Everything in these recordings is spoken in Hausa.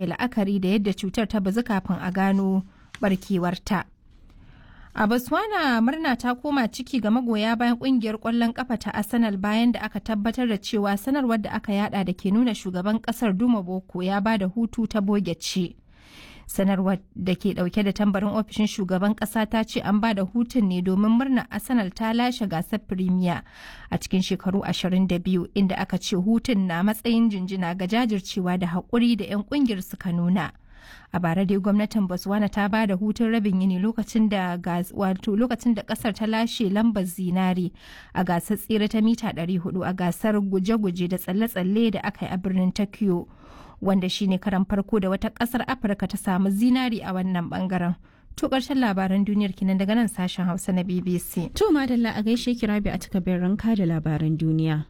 yi la'akari da yadda cutar ta bazu kafin a gano barkewarta. A Botswana murna ta koma ciki ga magoya bayan kungiyar kwallon kafa ta Arsenal bayan da aka tabbatar da cewa sanarwar da aka yada da ke nuna shugaban kasar Duma Boko ya ba da hutu ta boge ce. Sanarwar da ke dauke da tambarin ofishin shugaban kasa ta ce an ba da hutun ne domin murnar Arsenal ta lashe gasar Premier a cikin shekaru 22 inda aka ce hutun na matsayin jinjina ga jajircewa da haƙuri da 'yan kungiyar suka nuna. a bara dai gwamnatin botswana ta ba da hutun rabin yini lokacin da wato lokacin da kasar ta lashe lambar zinari a gasar tsere ta mita 400 a gasar guje-guje da tsalle-tsalle da aka yi a birnin tokyo wanda shine karan farko da wata kasar afirka ta samu zinari a wannan bangaren to karshen labaran duniyar kinan daga nan sashen hausa na bbc to madalla a gaishe kirabi a takabin ranka da labaran duniya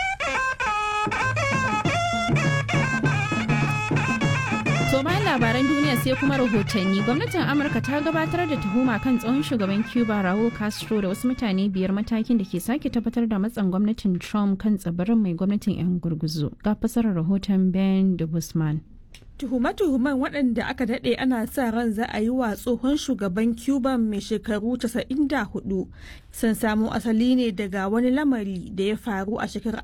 To bayan labaran duniya sai kuma rahotanni gwamnatin Amurka ta gabatar da tuhuma kan tsohon shugaban Cuba Raul Castro da wasu mutane biyar matakin da ke sake tabbatar da matsan gwamnatin Trump kan tsibirin mai gwamnatin 'yan gurguzu. Ga fasarar rahoton Ben de Guzman. Tuhume-tuhumen waɗanda aka daɗe ana sa ran za a yi wa tsohon shugaban Cuba mai shekaru 94 sun samo asali ne daga wani lamari da ya faru a shekarar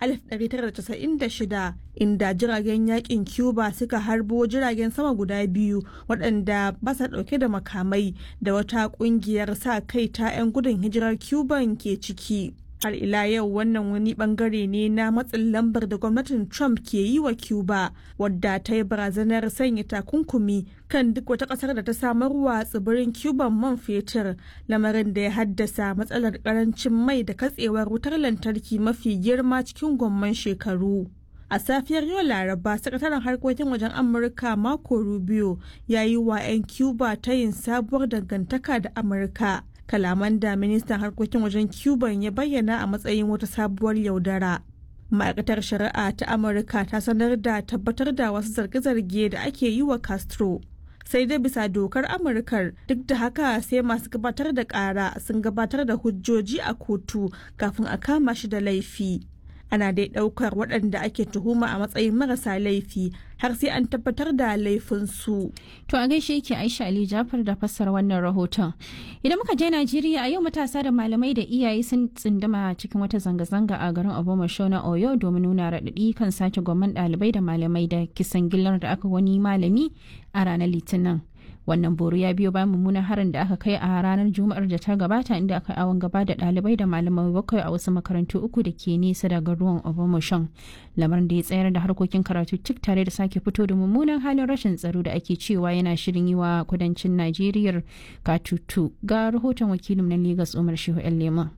1996 inda jiragen yakin Cuba suka harbo jiragen sama guda biyu waɗanda ba sa ɗauke da makamai da wata ƙungiyar sa kai ta 'yan gudun hijirar Cuban ke ciki. har ila yau wannan wani bangare ne na matsin lambar da gwamnatin trump ke yi wa cuba wadda ta yi barazanar sanya takunkumi kan duk wata kasar da ta samarwa tsibirin cuban man fetur lamarin da ya haddasa matsalar karancin mai da katsewar wutar lantarki mafi girma cikin gwamman shekaru a safiyar yau laraba sakataren harkokin wajen amurka marco rubio ya yi wa 'yan cuba ta yin sabuwar dangantaka da amurka kalaman da ministan harkokin wajen cuban ya bayyana a matsayin wata sabuwar yaudara ma'aikatar shari'a ta amurka ta sanar da tabbatar da wasu zarge-zarge da ake yi wa castro sai dai bisa dokar amurkar duk da haka sai masu gabatar da kara sun gabatar da hujjoji a kotu kafin a kama shi da laifi ana dai daukar waɗanda ake tuhuma a matsayin marasa laifi har sai an tabbatar da laifinsu. To a gaishe yake Aisha Ali Jafar da fassar wannan rahoton. Idan muka je Najeriya a yau matasa da malamai da iyaye sun tsinduma cikin wata zanga-zanga a garin Obomasho na Oyo domin nuna raɗaɗi kan sace gwamman ɗalibai da malamai da kisan gillar da aka wani malami a ranar Litinin. wannan boro ya biyo bayan mummunan harin da aka kai a ranar juma'ar da ta gabata inda aka awon gaba da dalibai da malamai bakwai a wasu makarantu uku da ke nesa daga ruwan obamashan lamarin da ya tsayar da harkokin karatu cik tare da sake fito da mummunan halin rashin tsaro da ake cewa yana shirin yi wa kudancin najeriya katutu ga rahoton wakilin na lagos umar shehu yan lema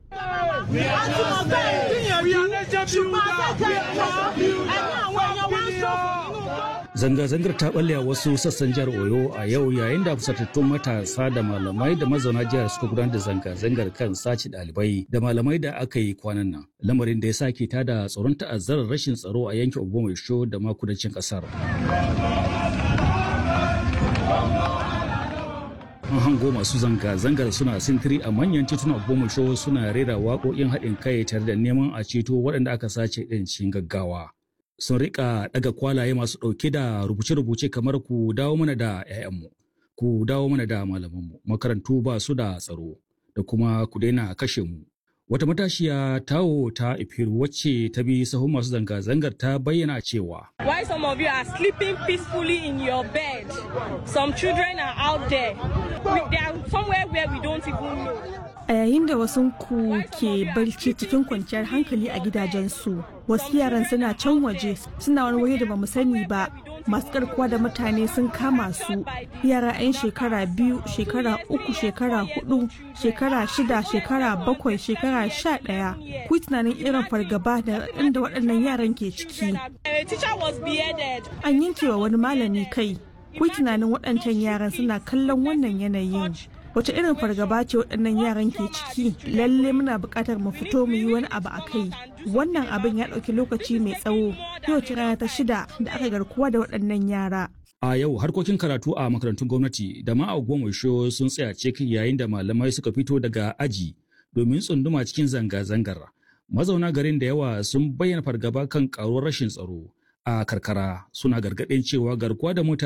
Zanga-zangar ta balle a wasu sassan jihar Oyo a yau yayin da fusatattun matasa da malamai da mazauna jihar suka gudanar da zanga-zangar kan sace ɗalibai da malamai da aka yi kwanan nan. Lamarin da ya sake tada tsoron ta'azzarar rashin tsaro a yankin Obomaisho da ma kudancin ƙasar. An hango masu zanga-zangar suna sintiri a manyan titunan Obomaisho suna rera waƙoƙin haɗin kai tare da neman a ceto waɗanda aka sace ɗin cikin gaggawa. sun rika daga kwalaye masu ɗauke da rubuce-rubuce kamar ku dawo mana da 'ya'yanmu ku dawo mana da malamanmu makarantu ba su da tsaro da kuma ku daina kashe mu wata matashiya tawo ta ifiru wacce ta bi sahun masu zanga-zangar ta bayyana cewa Why some of you are sleeping peacefully in your bed some children are out there we, they are somewhere where we don't even know a yayin da wasu ku ke barci cikin kwanciyar hankali a gidajensu wasu yaran suna can waje suna wani waje da bamu sani ba masu karkuwa da mutane sun kama su yara 'yan shekara biyu shekara uku shekara hudu shekara shida shekara bakwai shekara sha daya ku tunanin irin fargaba da inda waɗannan yaran ke ciki an yanke wa wani malami kai ku tunanin waɗancan yaran suna kallon wannan yanayin wace irin fargaba ce waɗannan yaran ke ciki lalle muna buƙatar mu fito mu yi wani abu a kai wannan abin ya ɗauki lokaci mai tsawo yau ce rana ta shida da aka garkuwa da waɗannan yara a yau harkokin karatu a makarantun gwamnati da ma a show sun tsaya cik yayin da malamai suka fito daga aji domin tsunduma cikin zanga-zangar mazauna garin da yawa sun bayyana fargaba kan karuwar rashin tsaro a karkara suna gargaɗin cewa garkuwa da mutane